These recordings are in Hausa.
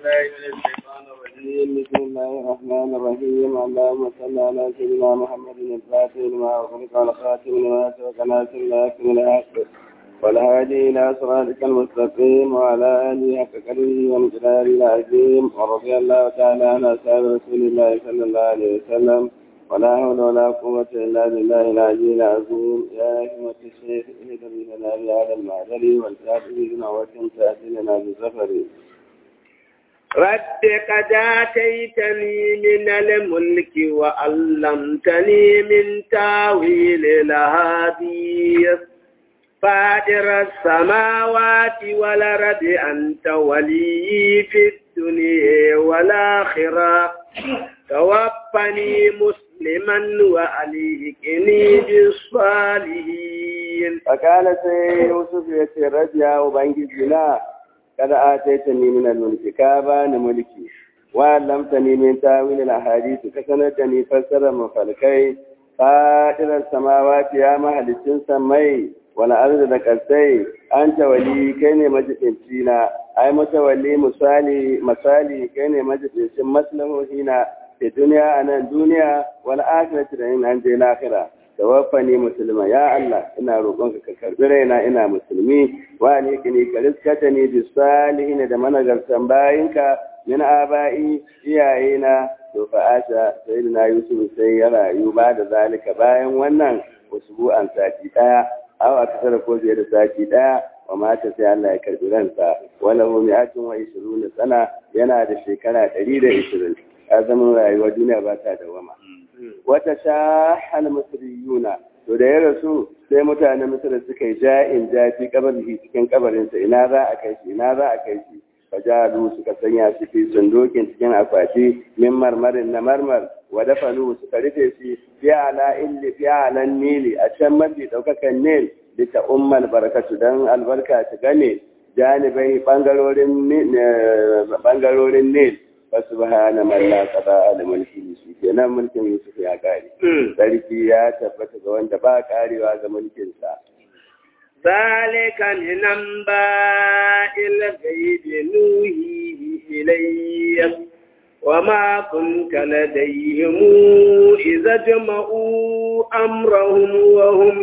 بالله من الشيطان الرجيم بسم الله الرحمن الرحيم اللهم صل على سيدنا محمد الفاتح لما أغلق والخاتم لما سبق ناصر الله من الحق والهادي إلى صراطك المستقيم وعلى آله حق قدره ومقداره العظيم ورضي الله تعالى عن أصحاب رسول الله صلى الله عليه وسلم ولا حول ولا قوة إلا بالله العلي العظيم يا همة الشيخ اهدر لنا بهذا المعدل والكافر بنعوة تأتي لنا بسفر رد قد آتيتني من الملك وعلمتني من تاويل الأحاديث فاطر السماوات والأرض أنت ولي في الدنيا والآخرة توفني مسلما وأليكني بالصالحين فقال سي يوسف يترجع وبنجزنا قد آتيتني من الملك كابان ملكي وعلمتني من تاويل الأحاديث كسندني فسر مفلكي فاطر السماوات يا مهل سمي wani arzu da kasai an tawali kai ne majiɗinci na ai mutawalli misali misali kai ne majiɗincin maslahohi na da duniya a nan duniya wani akirati da yin an je lahira da wafani musulma ya Allah ina roƙonka ka karɓi raina ina musulmi wa ne kini ka riskata ni bi salihin da managartan bayinka min aba'i iyayena to fa asha sayyidina yusuf sai ya rayu ba da zalika bayan wannan usbu'an sati daya aw aka tsara ko biye da sati daya wa mata sai Allah ya karbi ransa wala hu mi'atun wa ishruna sana yana da shekara 120 azamin rayuwa duniya ba ta dawama wata shahal misriyuna to da ya rasu sai mutanen misra suka yi ja'in jafi kabarihi cikin kabarinsa ina za a kai shi ina za a kai shi fajalu suka sanya shi fi sundukin cikin akwati min marmarin na marmar wa dafalu suka rufe shi fi ala illi fi ala nili a can mafi daukakan nil da ta ummal barakatu dan albarka ta gane janibai bangarorin bangarorin nil fa subhana man la qada al mulki shi kenan mulkin yusuf ya kare sarki ya tabbata ga wanda ba karewa ga mulkin sa ذلك من أنباء الغيب نوحيه إليك وما كنت لديهم إذا جمعوا أمرهم وهم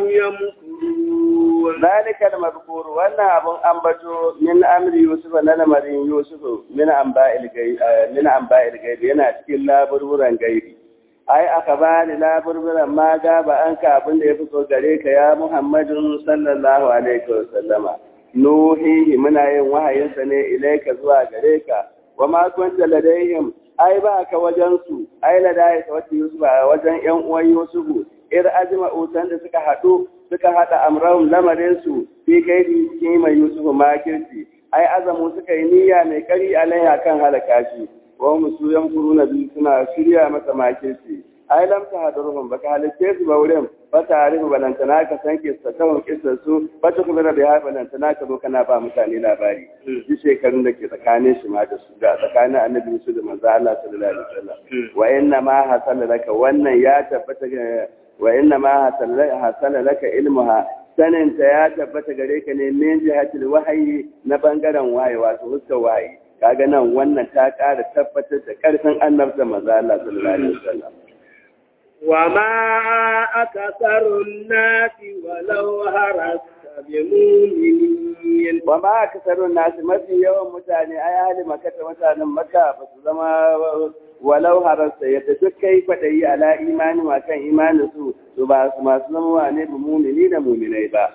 يمكرون ذلك المذكور وانا أبو أنبتو من أمر يوسف نمر يوسف من أنباء الغيب من أنباء الغيب yana cikin laburburan gaibi ai aka bani laburburan ma gaba an ka abin da ya fito gare ka ya Muhammadun sallallahu alaihi wa sallama nuhihi muna yin wahayinsa ne ilaika zuwa gare ka wa ma kunta ladaihim ai ba ka wajen su ai ladai ka wata Yusuf a wajen ƴan uwan Yusufu ir ajma'u san da suka haɗu suka haɗa amrahum lamarin su fi kai cikin mai Yusufu makirci ai azamu suka yi niyya mai kari alaiha kan halaka shi wa musu yamkuruna bi suna shirya masa makirci ai lam ta hadaruhum baka halitte su ba wurin ba ta harifu balantana ka san kissa ta hun kissa su ba ta kuma rabe ha balantana ka zo kana ba mutane labari shi shekarun da ke tsakanin shi ma da su da tsakanin annabi su da manzo Allah sallallahu alaihi wasallam wa inna ma hasala laka wannan ya tabbata wa inna ma hasala laka ilmuha saninta ya tabbata gare ka ne min jihatil wahayi na bangaren wahayi wato huskar wahayi kaga nan wannan ta ƙara tabbatar da ƙarfin annabta maza Allah sallallahu alaihi wasallam wa ma akasarun nasi walau harasta bi mu'minin wa ma akasarun nasi mafi yawan mutane ai hali makata mutanen makka ba su zama walau harasta yadda duk kai kwadayi ala imani ma kan imanin su to ba su masu zama wane bi mu'mini da mu'minai ba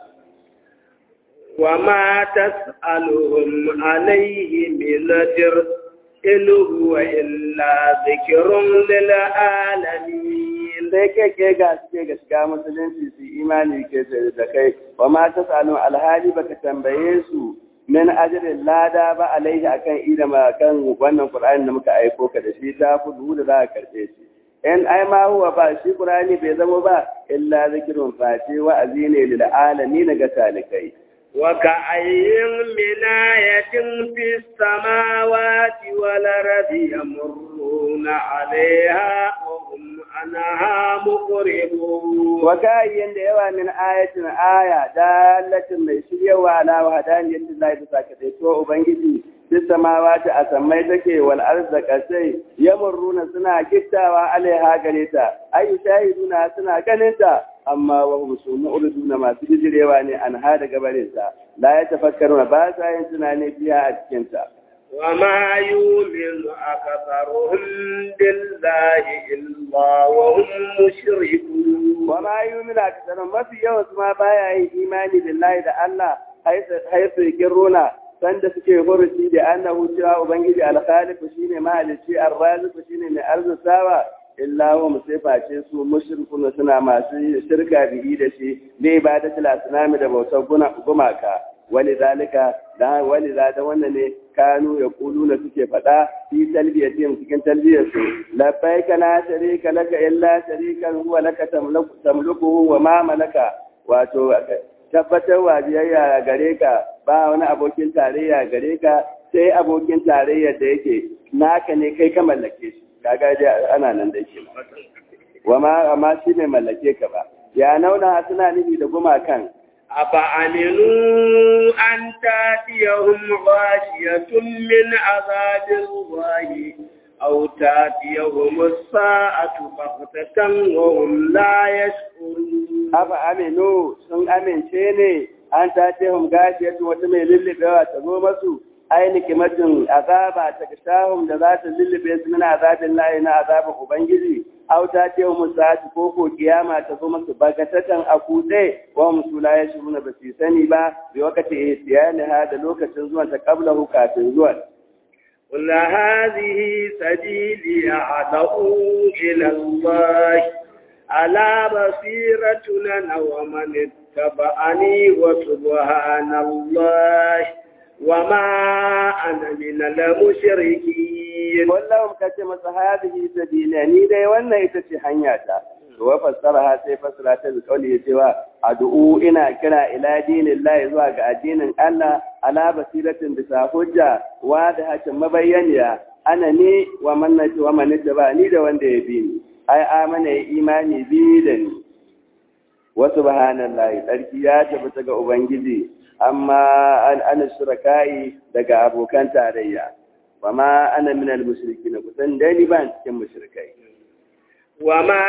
وما تسألهم عليه من أجر إن هو إلا ذكر للعالمين sai kai ke ga suke ga shiga musulunci su imani ke da kai wa ma ta sanu alhali baka tambaye su min ajrin lada ba alaihi akan ida ma kan wannan qur'ani da muka aiko ka da shi ta kudu da za ka karbe shi in ai ma huwa ba shi qur'ani bai zama ba illa zikrun fati wa'azi ne lil alamin ga talikai وكأي من آية في السماوات والأرض يمرون عليها وهم عنها مقربون وكأي da yawa min ayatin aya dalatin mai shiryawa ala wahdaniyati Allah bisa ka dai to ubangiji duk samawati a sammai take wal arda kasai yamurruna suna kittawa alaiha gare ta ai shahiduna suna ganin ta amma wa hum sumu'riduna masu bijirewa ne an ha daga barin ta la ya tafakkaruna ba sa yin tunani biya a cikin ta وما يؤمن أكثرهم بالله إلا وهم مشركون وما يؤمن أكثرهم ما في يوم ما بايا إيماني بالله da Allah حيث يقرون sanda suke furuci da annahu cewa ubangiji alkhalifu shine mahalicci arraziku shine mai arzusawa illa wa musiface su mushrikuna suna masu shirka bihi da shi ne ibadatul asnami da bautar gumaka wani zalika da wani da wannan ne kanu ya kulu na suke faɗa fi talbiyatin cikin talbiyarsu labbaika la sharika laka illa sharikan huwa laka tamlukuhu wa ma malaka wato tabbatar wa biyayya gare ka ba wani abokin tarayya gare ka sai abokin tarayya da yake naka ne kai ka mallake shi kaga dai ana nan da ke wa ma amma shi ne mallake ka ba ya nauna suna nufi da gumakan أفأمنوا أن تأتيهم غاشية من عذاب الله أو تأتيهم الساعة بغتة وهم لا يشعرون أفأمنوا سن أمن شيني أن تأتيهم غاشية وتمي للبوا تزومسوا أي نكمة عذاب تكشاهم ذات للبوا من عذاب الله إن عذاب أبنجزي aw ta ce wa musa'atu ko ko kiyama ta zo masu bagatatan a kutse wa musu la ya shiruna ba su sani ba bi wakati ihtiyani ha da lokacin zuwan ta qablahu kafin zuwan قل هذه سبيلي أدعو إلى الله على بصيرة أنا ومن اتبعني وسبحان الله وما أنا من المشركين kullum ka ce masa hadihi sabila ni dai wannan ita ce hanyata to wa fassara ha sai fassara ta kauli ya cewa ad'u ina kira ila dinillahi zuwa ga addinin Allah ala basiratin bisa hujja wa da hakin mabayyaniya ana ni wa mannati wa manita ba ni da wanda ya bi ni ai amana ya imani bi da ni wa subhanallahi tsarki ya tabbata ga ubangiji amma an ana shurakai daga abokan tarayya وما أنا من المشركين كنت داني بان كم مشركين وما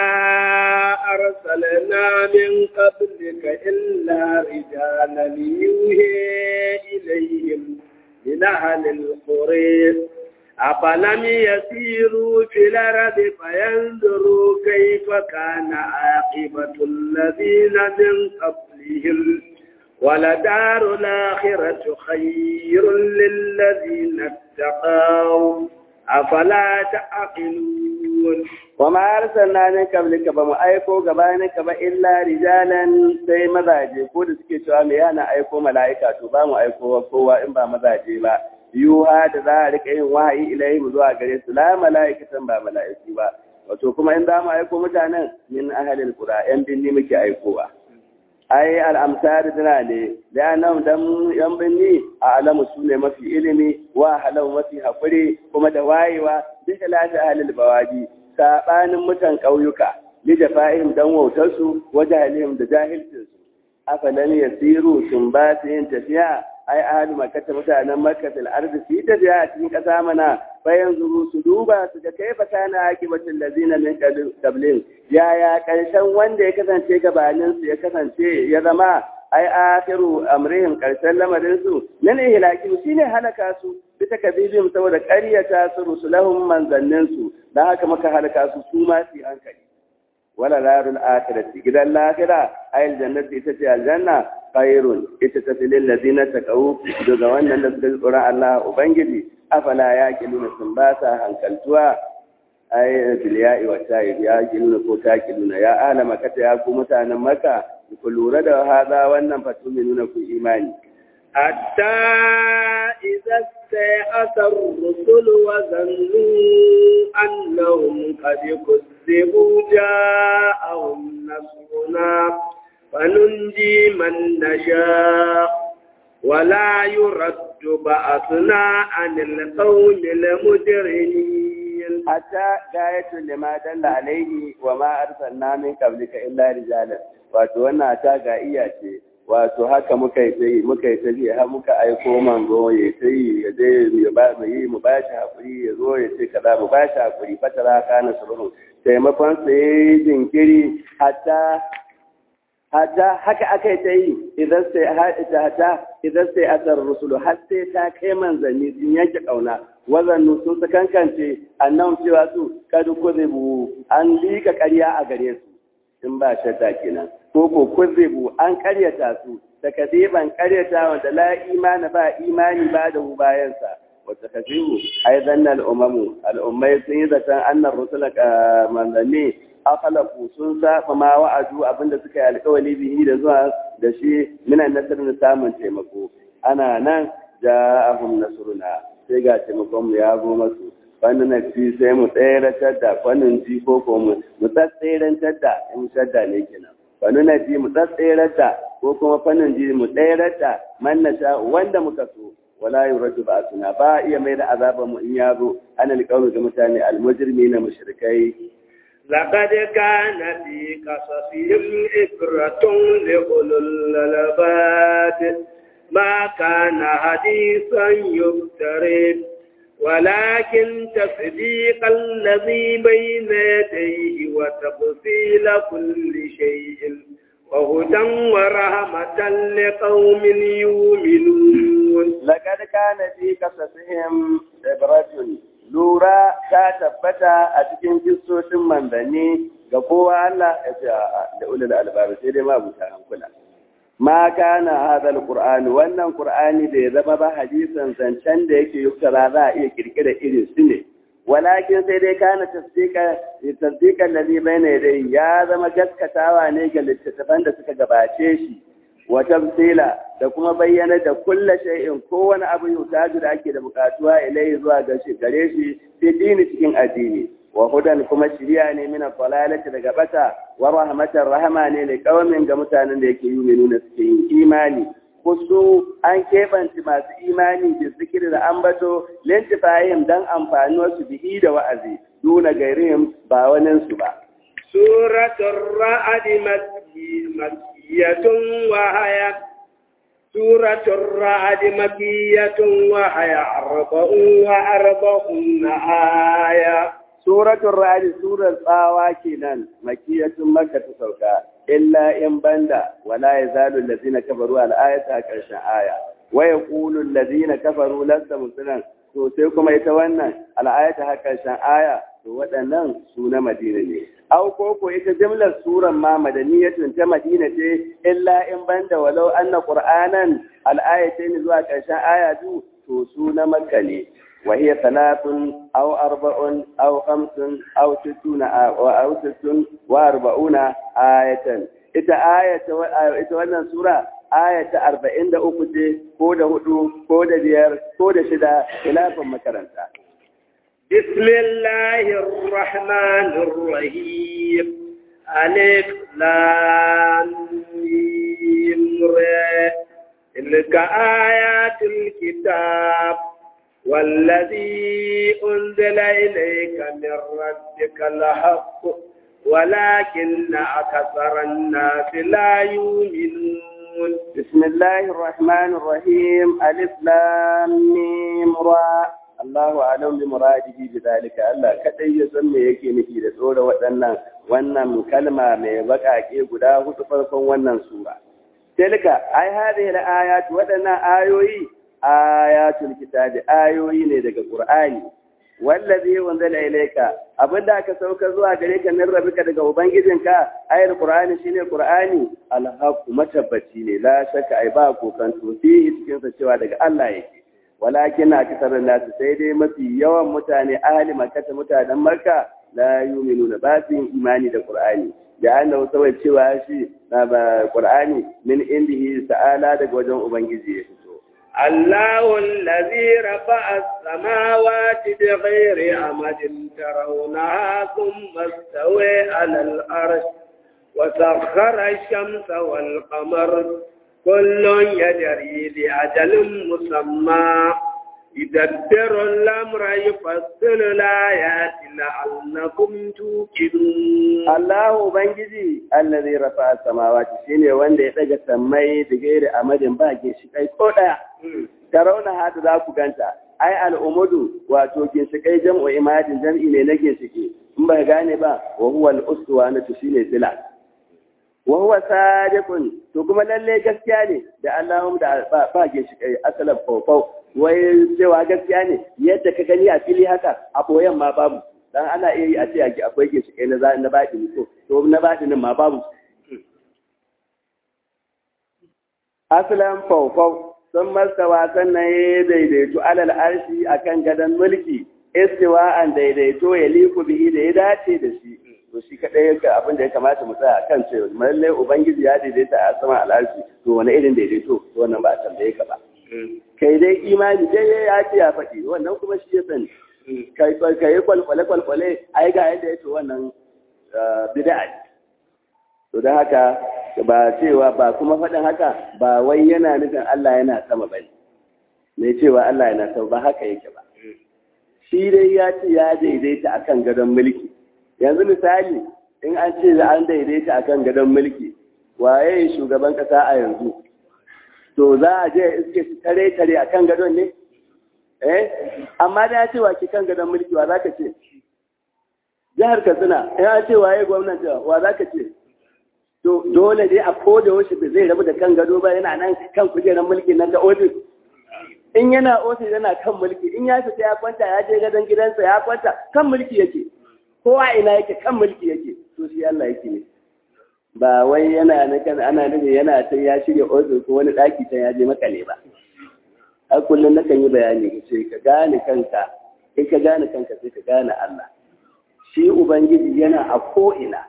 أرسلنا من قبلك إلا رجالا يوحي إليهم من أهل القرى أفلم يسيروا في الأرض فينظروا كيف كان عاقبة الذين من قبلهم ولدار الآخرة خير للذين اتقوا أفلا تعقلون وما أرسلنا من قبلك بما أيكو غبانك با إلا رجالا sai mazaje ko da suke cewa me yana aiko mala'ika to ba mu aiko kowa in ba mazaje ba yuha da za a rika yin wahayi ilaihim zuwa gare su la mala'ikatan ba mala'iku ba wato kuma in za mu aiko mutanen min ahalil qura yan binni muke aikowa ai al'amsar dina ne da nan dan yan binni a alamu su ne mafi ilimi wa halau mafi haƙuri kuma da wayewa duk da lafi ahalil bawadi saɓanin mutan ƙauyuka li da fa'ihim dan wautarsu wa jahilihim da jahilcinsu afalan yasiru sun ba su yin tafiya ai ahalu makata mutanen makka fil ardi su yi tafiya a cikin ƙasa mana bayan zuru su duba su ga kaifa kana akibatul ladina min qablin yaya karshen wanda ya kasance gabanin su ya kasance ya zama ai akhiru amrihim karshen lamarin su nan ihlaki shine halaka su bi takabibim saboda ƙaryata su rusulahum manzannin su dan haka maka halaka su su ma su hankali wala larul akhirati gidan lahira ayil jannati ita ce aljanna khairun ita ta filin ladina taqaw daga wannan da suka tsoron Allah ubangiji afala ya kiluna sun ba sa hankaltuwa ay bil ya'i wa ta'i ya kiluna ko ta kiluna ya ahla makata ya ku mutanen maka ku lura da hada wannan fatuminuna ku imani حتى إذا استيأس الرسل وظنوا أنهم قد كذبوا جاءهم نصرنا فننجي من نشاء ولا يرد بأسنا عن القوم المجرمين حتى غاية لما دل عليه وما أرسلنا من قبلك إلا رجالا wato wannan ta ga iya ce wato haka muka yi ta yi muka yi ta yi har muka aiko manzo ya ta yi ya je ya ba mu yi mu ba shi hakuri ya zo ya ce kaza mu ba shi hakuri fatara kana surun taimakon sa yayi jinkiri hatta hatta haka aka yi ta yi idan sai hatta idan sai asar rusulu har sai ta kai manzanni sun yanke kauna wazannu sun su kankance annan cewa su kadu kuzibu an lika ƙarya a gare su in ba shadda kenan ko ko kuzibu an karyata su takadiban karyata wanda la imani ba imani ba da bayansa wata kazibu ai zanna al'ummamu al'ummai sun yi zaton annan rusula manzanni akhlaku sun saba ma wa'adu abinda suka yi alƙawari bihi da zuwa da shi minan nasarar samun taimako ana nan ja'ahum nasruna sai ga taimakon mu ya zo masu wani na fi sai mu tseratar da kwanin ji ko ko mu mu tsatserantar da in shadda ne kenan wani na ji mu tsatserar da ko kuma fannin ji mu tserar da man na sha wanda muka so wala yuradu ba suna ba iya mai da azaban mu in ya zo ana alƙawari ga mutane almujrimi na mushrikai لقد كان في قصصهم إبرة لأولو الألباب ما كان حديثا يفترض ولكن تصديق الذي بين يديه وتفصيل كل شيء وهدى ورحمة لقوم يؤمنون لقد كان في قصصهم عبرة lura ta tabbata a cikin kistocin manzanni ga kowa Allah ya ce da ulul albabi sai dai ma buta hankula ma kana hadha alqur'ani wannan qur'ani da ya zama ba hadisan zancen da yake yuktara za a iya kirkira irin su ne walakin sai dai kana tasdika tasdiqan ladhi bayna yadayhi ya zama gaskatawa ne ga littattafan da suka gabace shi wa tamthila da kuma bayyana da kulla shay'in kowane abu yutaju da ake da bukatuwa ilai zuwa ga shi gare shi fi dini cikin addini wa hudan kuma shiriya ne mina dalalati daga bata wa rahmatan rahama ne da kawamin ga mutanen da yake yuminu na suke yin imani kusu an kebanci masu imani da zikiri da ambato lintifahim dan amfanuwar su bihi da wa'azi duna gairihim ba waninsu ba suratul ra'd مكية وهي سورة الرعد مكية وهي أربع وأربعون آية سورة الرعد سورة الطاواكنا مكية مكة سوكا إلا إن بندا ولا يزال الذين كفروا على آية كرشا آية ويقول الذين كفروا لست مسلما to sai kuma ita wannan al'ayata haka shan aya to waɗannan su na madina ne au ko ko ita jimlar suran ma madaniyatun ta madina ce illa in banda walau anna qur'anan al'ayatain zuwa ƙarshen aya du to su na makka ne wa hiya salatun aw arba'un aw khamsun aw sittuna aw sittun wa arba'una ayatan ita ayata ita wannan sura ayata arba'in da uku ce ko da hudu ko da biyar ko da shida ilafin makaranta. Bismillahirrahmanirrahim Alif Lam Mim Ra Tilka ayatul kitab والذي أنزل إليك من ربك الحق ولكن أكثر الناس لا يؤمنون بسم الله الرحمن الرحيم ألف لام ميم را الله أعلم بمراده بذلك الله kadai ya san me yake nufi da tsora waɗannan wannan kalma mai baƙaƙe guda hudu farkon wannan sura tilka ai hadhihi al-ayat waɗannan ayoyi ayatul kitabi ayoyi ne daga qur'ani wallazi wanzala ilayka abinda aka sauka zuwa gare ka min rabbika daga ubangijinka ayar qur'ani shine qur'ani alhaqu matabbaci ne la shakka ai ba kokanto fi cikin sa cewa daga Allah yake walakin aksaran nasu sai dai mafi yawan mutane ahli makka mutanen makka la yu'minuna ba su yin imani da qur'ani da annahu saboda cewa shi na ba qur'ani min indihi ta'ala daga wajen ubangiji ya fito الله الذي رفع السماوات بغير عمد ترونها ثم استوى على الأرش وسخر الشمس والقمر كل يجري لأجل مسمى يدبر الأمر يفصل الآيات لعلكم توقنون الله ubangiji allazi rafa'a samawati shine wanda ya daga sammai da gairi amadin ba ginshikai ko daya tarauna hadu za ku ganta ai al'umudu wato ginshikai jam'u imadin jam'i ne na ginshiki in ba gane ba wa huwa al-uswa na shine sila wa huwa sadiqun to kuma lalle gaskiya ne da Allahum da ba ginshikai asalan fawfaw wai cewa gaskiya ne yadda ka gani a fili haka a boyen ma babu dan ana iya yi a ce akwai ginshikai na na baɗi to to na baɗinin ma babu asalan fawfaw sun mastawa sannan ya daidaitu alal arshi akan gadon mulki istiwa an daidaito ya liku bihi da ya dace da shi to shi kadai yake abin da ya kamata mu tsaya kan cewa lallai ubangiji ya daidaita a sama al'arshi to wani irin daidaito to wannan ba a tambaye ka ba kai dai imani dai ya ce ya faɗi wannan kuma shi ya sani kai kai kwalkwale kwalkwale ai ga yadda ya ce wannan bid'a ne to don haka ba cewa ba kuma faɗin haka ba wai yana nufin Allah yana sama bane mai cewa Allah yana sama ba haka yake ba shi dai ya ce ya daidaita akan gadon mulki yanzu misali in an ce an daidaita akan gadon mulki waye shugaban kasa a yanzu to za a je iske su tare tare akan gadon ne eh amma da ya ce wa ki kan gadon mulki wa zaka ce jihar Katsina ya ce waye gwamnati wa zaka ce to dole dai a koda wasu da zai rabu da kan gado ba yana nan kan kujerar mulki nan da ofis in yana ofis yana kan mulki in ya fita ya kwanta ya je gadon gidansa ya kwanta kan mulki yake kowa ina yake kan mulki yake to shi Allah yake ne ba wai yana kan ana nufin yana can ya shirya ofis ko wani daki can ya je makale ba a kullum nakan yi bayani ka ce ka gane kanka in ka gane kanka sai ka gane Allah shi ubangiji yana a ko ina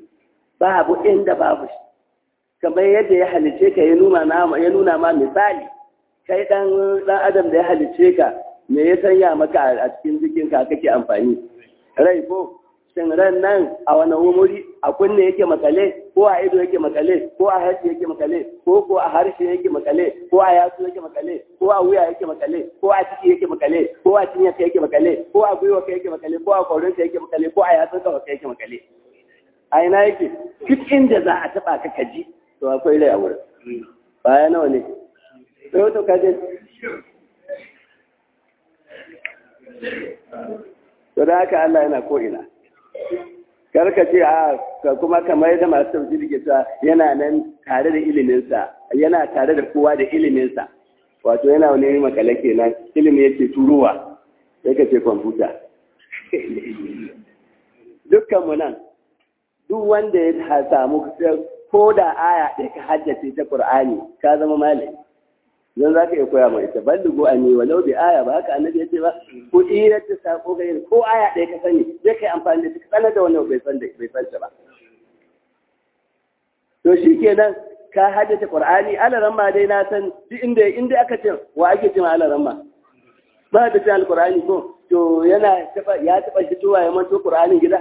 babu inda babu shi kamar yadda ya halice ka ya nuna ma misali kai dan dan adam da ya halice ka me ya sanya maka a cikin jikin ka kake amfani rai ko shin ran nan a wani wuri a kunne yake makale ko a ido yake makale ko a harshe yake makale ko ko a harshe yake makale ko a yatsu yake makale ko a wuya yake makale ko a ciki yake makale ko a cinya yake makale ko a gwiwa yake makale ko a kaurin yake makale ko a yatsun ka yake makale a ina yake duk inda za a taba ka kaji to akwai rai a wurin baya nawa ne sai to kaje to da haka Allah yana ko ina karka ce a kuma kamar yadda masu tafsiri ke cewa yana nan tare da iliminsa yana tare da kowa da iliminsa wato yana wani makale kenan ilimi yake turuwa sai ka ce kwamfuta dukkanmu nan duk wanda ya samu ko da aya ɗaya ka haddace ta Qur'ani ka zama malami zan za ka iya koya mai ta ballugo a ne walau bi aya ba haka annabi ya ce ba ko ira ta sako ga yin ko aya ɗaya ka sani zai kai amfani da ta sanar da wani bai san da bai san ta ba to shi kenan ka haddace Qur'ani alaran ma dai na san duk inda inda aka ce wa ake cewa alaran ma ba da ta alqur'ani ko to yana taba ya taba fitowa ya manto Qur'anin gida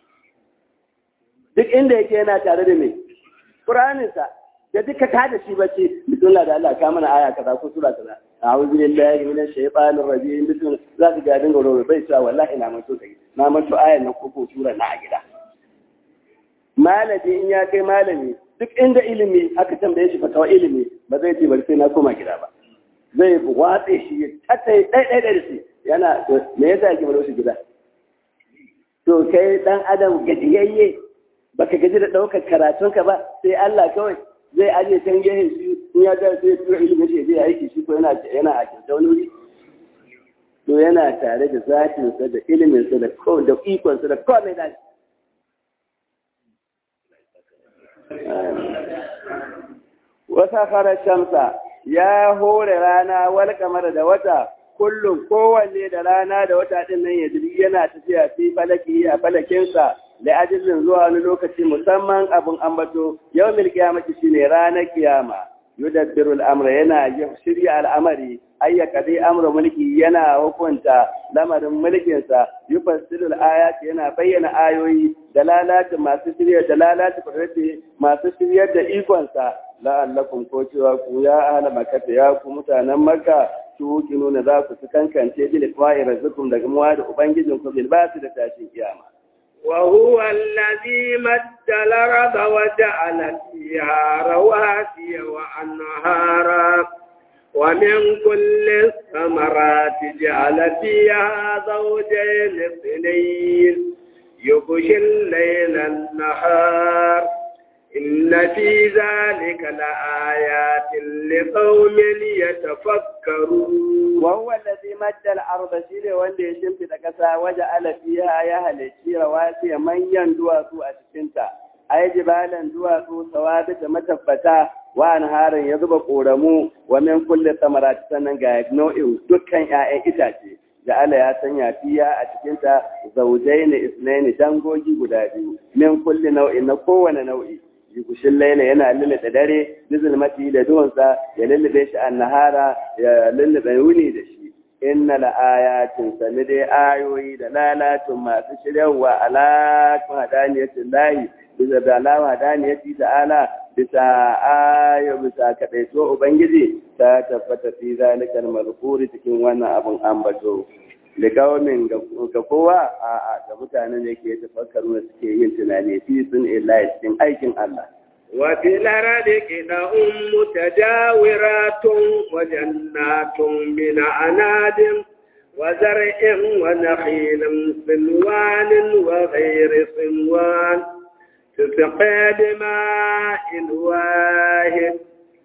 duk inda yake yana tare da mai Qur'aninsa da duka ka da shi bace bismillah da Allah ka mana aya kaza ko sura kaza a'udhu billahi minash shaitanir rajim bismillah za ka ga dinga robe bai cewa wallahi na manto kai na manto ayan nan ko ko sura na a gida malami in ya kai malami duk inda ilimi aka tambaye shi fatawa ilimi ba zai ce bari sai na koma gida ba zai watse shi ya tattai dai dai da shi yana me yasa yake baro shi gida to kai dan adam gajiyayye baka gaji da ɗaukar karatunka ba sai Allah kawai zai aje can gehen shi in ya ga sai tura ilimin shi zai aiki shi ko yana yana a kinta wani wuri to yana tare da zatin sa da ilimin sa da ko da ikon sa da komai da wasa khara shamsa ya hore rana wal kamar da wata kullum kowanne da rana da wata din nan ya yana tafiya fi falaki a falakinsa da ajilin zuwa wani lokaci musamman abin ambato yau mil kiyamati shine ranar kiyama yudabbirul amra yana shirya al'amari ayyaka dai amra mulki yana hukunta lamarin mulkinsa yufassilul ayati yana bayyana ayoyi da lalata masu shirya da lalata kudrati masu shiryar da ikonsa la'allakum ko cewa ku ya ahla makka ya ku mutanen makka tuki nuna za ku su kankance bil qa'i razzukum daga muwa da ubangijin ku bil basu da tashin kiyama وهو الذي مد الأرض وجعل فيها رواسي وأنهارا ومن كل الثمرات جعل فيها زوجين اثنين يغشي الليل النهار إن في ذلك لآيات لقوم يتفكرون وهو الذي مد الأرض شيء wanda ya shimfida ƙasa waje alafiya ya halicci rawasi manyan duwatsu a cikinta ai jibalan duwatsu sawabi da matabbata wa anharin ya zuba ƙoramu wa min kulli samarati sannan ga nau'in dukkan 'ya'yan itace da Allah ya sanya fiya a cikinta zaujaini isnaini dangogi guda biyu min kulli nau'in na kowane nau'i yukushin laila yana lullube dare bizulmati da duhunsa ya lullube shi an nahara ya lullube wuni da shi inna la ayatin sani dai ayoyi da lalatun masu shiryawa alaƙun hadaniyatin layi bisa da alama hadaniyati ta'ala bisa ayo bisa kaɗaito ubangiji ta tabbata fi zalikal mazkuri cikin wannan abun ambato liqaumin ga kowa a ga mutanen da ke tafakkaru da suke yin tunani fi sun illahi cikin aikin Allah وفي الأرض قطع متجاورات وجنات من عناد وزرع ونخيل صنوان وغير صنوان تسقى بماء واحد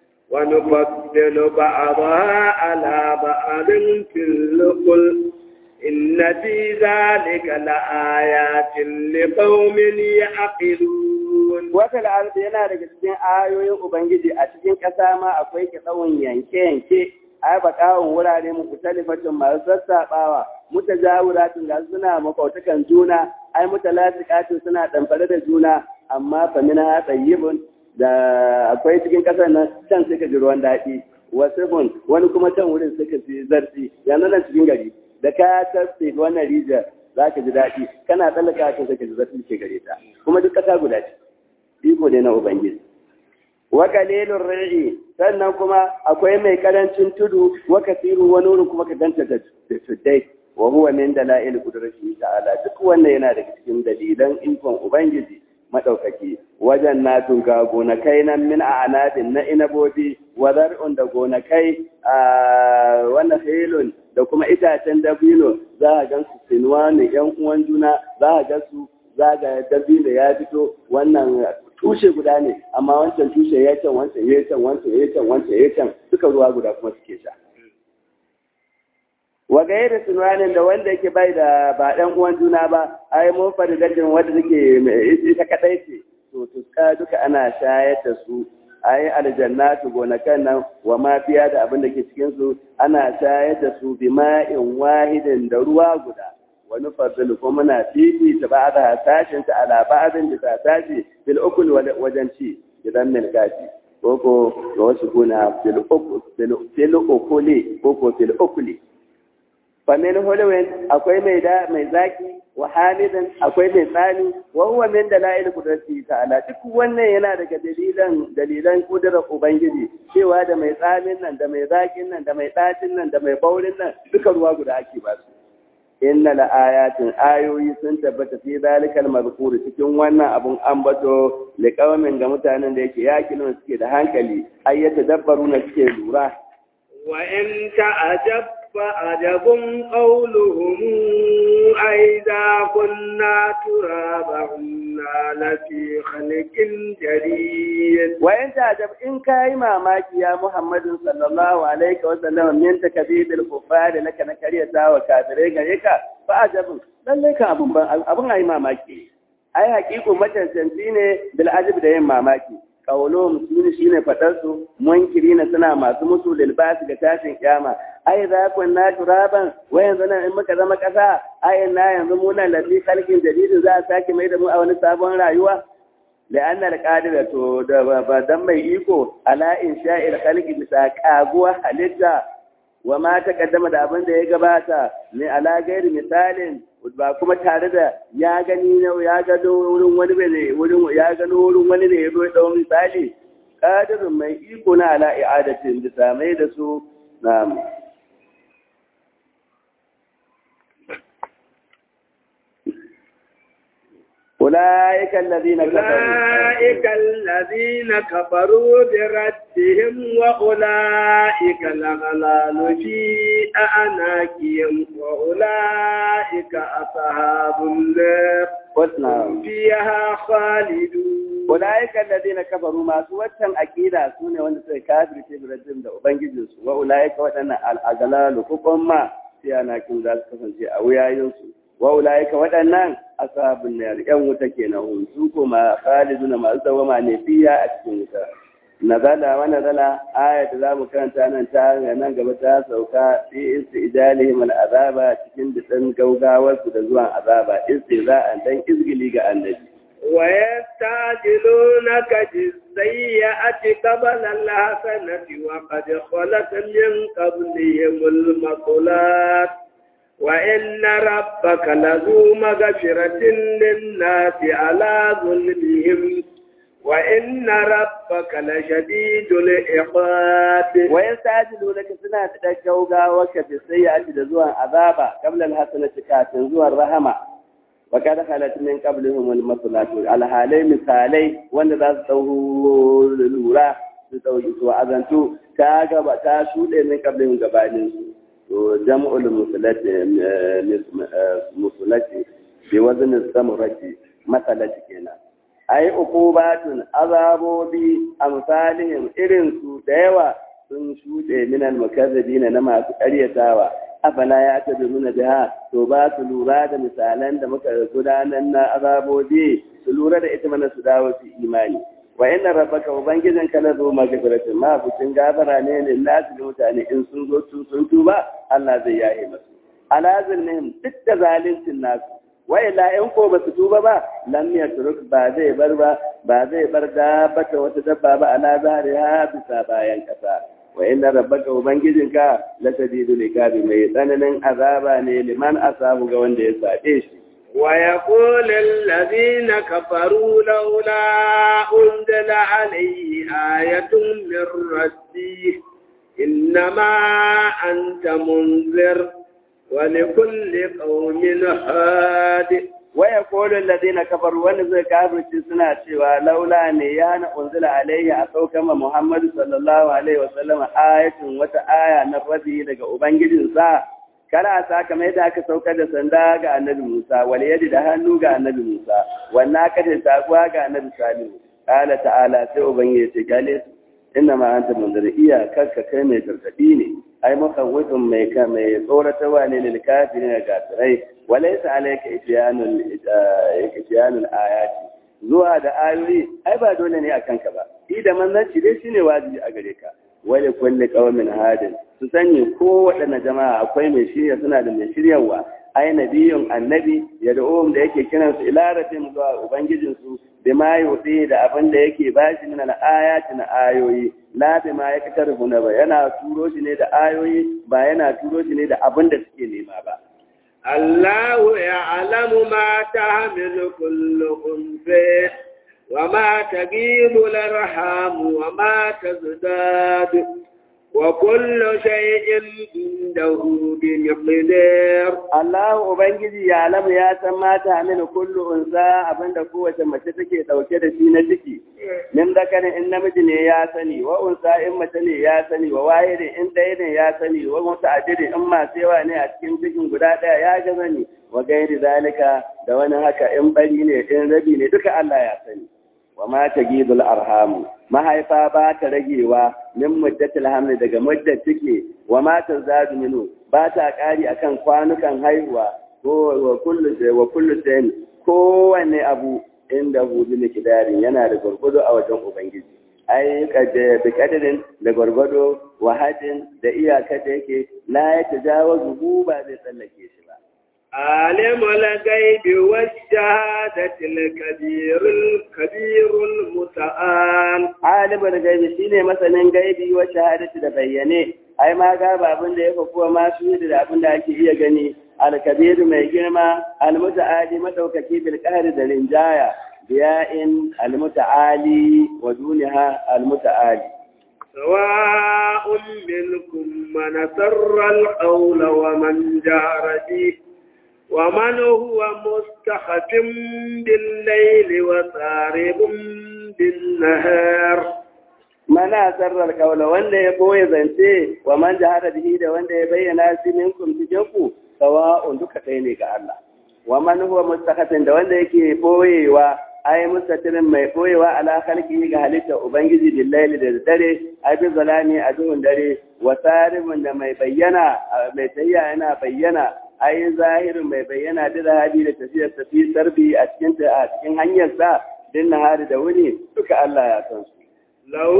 ونفضل بعضها على بعض في الأكل إن في ذلك لآيات لقوم يعقلون Wata al'adu yana daga cikin ayoyin Ubangiji a cikin ƙasa ma akwai tsawon yanke-yanke, ai ba kawon wurare mu kutalifatin masu sassaɓawa, muta jawuratin da suna makwautakan juna, ai muta lasikatin suna ɗamfare da juna, amma famina ha tsayibin da akwai cikin ƙasar nan can suka ji ruwan daɗi, wasu bun wani kuma can wurin suka ji zarfi, yanzu nan cikin gari, da ka tafi wannan rijiyar za ka ji daɗi, kana tsallaka ka suka ji zarfi ke gare ta, kuma duk ƙasa guda ce. iko ne na Ubangiji. Wa kalilun ra'i sannan kuma akwai mai karancin tudu wa kasiru wani wurin kuma ka ganta da tuddai wa huwa min dalail qudratihi ta'ala duk wannan yana daga cikin dalilan ikon Ubangiji madaukaki wajen na tunga gonakai nan min a anadin na inabobi wa zar'un da gonakai a wannan hilun da kuma itacen dabino za a gan su sinuwa ne yan uwan juna za a gan su zaga dabino ya fito wannan tushe guda ne amma wancan tushe ya can wancan ya can wancan ya can wancan ya can duka ruwa guda kuma suke sha wa gairi sunanin da wanda yake bai da ba dan uwan juna ba ai mun fadi dajin wanda take ita kadai ce to tuska duka ana shayar da su ai aljannatu gonakan nan wa ma fiya da abin da ke cikin su ana shayar da su bima'in wahidin da ruwa guda wani fadil ko muna fifi ta ba da sashin ta ala ba'din da ta tashi fil ukul wajen ci gidan mil gashi ko ko ga wasu kuna fil ukul fil ukuli ko ko fil ukuli fa min hulwin akwai mai da mai zaki wa hamidan akwai mai tsani wa huwa min dalail qudrati ta'ala duk wannan yana daga dalilan dalilan kudurar ubangiji cewa da mai tsamin nan da mai zakin nan da mai ɗacin nan da mai baurin nan duka ruwa guda ake ba su inna la ayatin ayoyi sun tabbata fi zalikal mazkur cikin wannan abun ambato li qaumin ga mutanen da yake yakilun suke da hankali ayyata dabbaruna suke lura wa in ta'ajab fa ajabun qawluhum aiza kunna turaban la fi khalqin jadid wa in ta'ajab in kai mamaki ya muhammadin sallallahu alaihi wa sallam min takdibil kufar laka na kariyata wa kafirai gare ka fa ajabun lalle ka abun ban abun ayi mamaki ai hakiku matantanci ne bil ajab da yin mamaki qawluhum sune shine fadar su munkirina suna masu musu lil basi ga tashin kiyama ai za ku na turaban wa yanzu nan in muka zama kasa ai na yanzu mu nan lafi kalkin jadidin za a sake mai da mu a wani sabon rayuwa لأن القادر to da ba dan mai iko ala insha'il khalqi bisa kaguwa halitta wa ma taqaddama da abin da ya gabata ne ala gairi misalin ba kuma tare da ya gani ne ya gano wurin wani ne wurin ya gano wurin wani ne ya zo ya dawo misali qadirun mai iko na ala i'adatin bisa mai da su na أولئك الذين كفروا أولئك الذين كفروا بردهم وأولئك الأغلال في أعناقهم وأولئك أصحاب النار قلنا هم فيها خالدون أولئك الذين كفروا ما سوتن أكيدا سنة وأن كافر في بردهم ده وبنجدس وأولئك وأن الأغلال كفما في أعناقهم ذلك كفن أويا ينسوا wa'ula'ika waɗannan ashabun nar yan wuta kenan su kuma khaliduna masu dawama ne fiya a cikin wuta nazala wa nazala aya da zamu karanta nan ta nan gaba ta sauka fi istijalihim al'azaba cikin disan gaugawar su da zuwan azaba istiza'an dan izgili ga annabi ويستعجلونك بالسيئة قبل الحسنة وقد خلت من قبلهم المقولات وإن ربك لذو مغفرة للناس على ظلمهم وإن ربك لشديد العقاب ويستعجلونك سنة تدجوغا وكفي السيئة لزوان عذابا قبل الحسنة كاتن زوان رحمة وقد خلت من قبلهم المصلات على حالي مثالي وان ذا سوه للورا su azantu ta gaba ta shuɗe min qablihim gabaninsu جمع المثلة بوزن السمرة مثلة كنا أي عقوبات عذاب بأمثالهم إرن سوداوة sun shuɗe minal mukazzabina na masu ƙaryatawa afala ya tabi nuna biha to ba su lura da misalan da muka gudanar na azabobi su lura da ita mana su dawo su imani wa inna rabbaka ubangijin ka la zo magfiratin ma bucin gafara ne ne nasu da mutane in sun zo su sun tuba Allah zai yaye masu ala zulmihim duk da zalincin nasu wa illa in ko ba su tuba ba lam yatruk ba zai bar ba ba zai bar dabbata wata dabba ba ala zahriha bisa bayan kasa wa inna rabbaka ubangijinka la shadidul iqabi mai tsananin azaba ne liman asabu ga wanda ya sabe shi ويقول الذين كفروا لولا أنزل عليه آية من ربه إنما أنت منذر ولكل قوم هاد ويقول الذين كفروا ونزل كافر سنة سوى لولا نيان أنزل عليه أسوكما محمد صلى الله عليه وسلم آية وتآية نفذه لك أبنجد ساعة kana sa kamar yadda aka saukar da sanda ga annabi Musa wal yadi da hannu ga annabi Musa wannan ka da sabuwa ga annabi Salihu qala ta'ala sai ubangiji ce gale su inna ma anta munzir iya karka kai mai gargadi ne ai mukawwitun mai ka mai tsoratarwa ne lil kafirin ga tsirai walaysa alayka ityanul ityanul ayati zuwa da ayoyi ai ba dole ne akan ka ba idan manzanci dai shine wajibi a gare ka wale kulli qaumin hadin su sani ko waɗanne jama'a akwai mai shirya suna da mai shiryawa ai nabiyun annabi ya da'um da yake kiran su ila rabbim zuwa ubangijin su da ma yuti da abin da yake bashi min al-ayati na ayoyi la bi ma yaktaru na ba yana turo shi ne da ayoyi ba yana turo shi ne da abin da suke nema ba الله يعلم ما تحمل كل أنثى وما تجيب الأرحام وما تزداد وكل شيء عنده بمقدار Allah Ubangiji ya alamu ya san mata amina kullu unsa abinda kowace mace take dauke da shi na ciki min dakarin in namiji ne ya sani wa unsa in mace ne ya sani wa waye ne in ɗaya ne ya sani wa muta'addidi in masu yawa ne a cikin cikin guda ɗaya ya ga sani wa gairi zalika da wani haka in bari ne in rabi ne duka Allah ya sani wa ma tagidul arhamu mahaifa ba ta ragewa min muddatil hamli daga muddat take wa ma tazadu minu ba ta kari akan kwanukan haihuwa ko wa kullu wa kullu shay'in kowanne abu inda hu bi miqdarin yana da gurgudu a wajen ubangiji ai kaje bi kadarin da gurgudu wa hadin da iyaka da yake la ya tajawazu ba zai tsallake shi ba عالم الغيب والشهادة الكبير الكبير المتعال alimul gaibi shine masanin gaibi wa shahadati da bayyane ai ma ga abin da yake kuwa ma su da abin da ake iya gani al-kabiru mai girma al-muta'ali madaukaki bil qahri da rinjaya biya'in al-muta'ali wa duniha al-muta'ali سواء منكم من سر القول ومن جهر به ومن هو مستخف بالليل وسارب بالنهار mana sarrar kaula wanda ya boye zance wa man jahara bihi da wanda ya bayyana shi minkum cikin ku sawa'un duka ɗaya ne ga Allah wa man huwa mustaqatin da wanda yake boyewa ai mustatirin mai boyewa ala khalqihi ga halitta ubangiji billahi da dare ai bi zalami a duhun dare wa saribun da mai bayyana mai tayya yana bayyana ai zahirin mai bayyana da hadi da tafiyar tafi sarbi a cikin a cikin hanyar sa din nahari da wuni duka Allah ya san su له